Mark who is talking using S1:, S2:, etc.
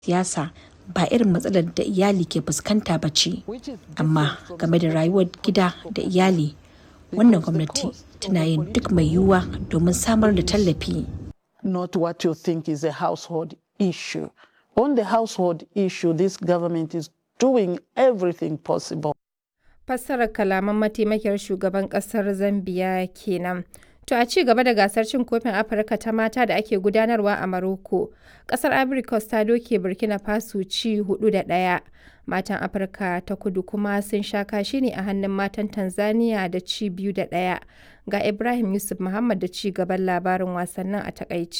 S1: siyasa ba irin matsalar da iyali ke fuskanta ba ce, amma game da rayuwar gida da iyali, wannan gwamnati tana yin duk mai yiwuwa domin samar da tallafi.
S2: not what you think is a household issue. On the household issue, this government is doing everything possible.
S3: Fassarar kalaman mataimakiyar shugaban kasar Zambiya kenan. To a ci gaba da gasar cin kofin Afirka ta mata da ake gudanarwa a Maroko, kasar Ivory Coast ta doke Burkina Faso ci hudu da ɗaya. Matan Afirka ta kudu kuma sun sha kashi ne a hannun matan Tanzania da ci biyu da ɗaya. Ga Ibrahim Yusuf Muhammad da ci gaban labarin wasannin a takaici.